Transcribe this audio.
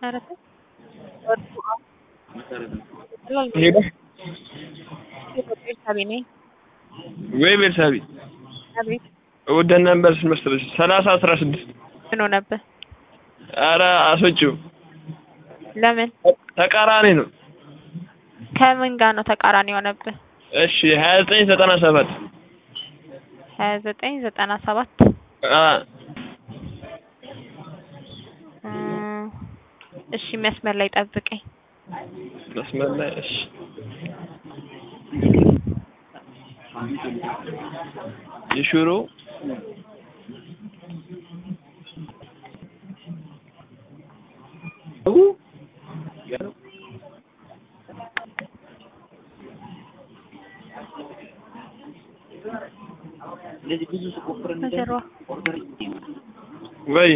ኧረ ተው ሄሎ ቤርሳቤ ነኝ። ወይ ቤርሳቤ አቤት ወደን ነበር መሰለሽ ሰላሳ አስራ ስድስት ምን ሆነብህ? ኧረ አስወጪው ለምን? ተቃራኒ ነው። ከምን ጋር ነው ተቃራኒ የሆነብህ? እሺ ሀያ ዘጠኝ ዘጠና ሰባት ሀያ ዘጠኝ ዘጠና ሰባት እሺ መስመር ላይ ጠብቀኝ። መስመር ላይ እሺ የሽሮ በጀርባ ወይ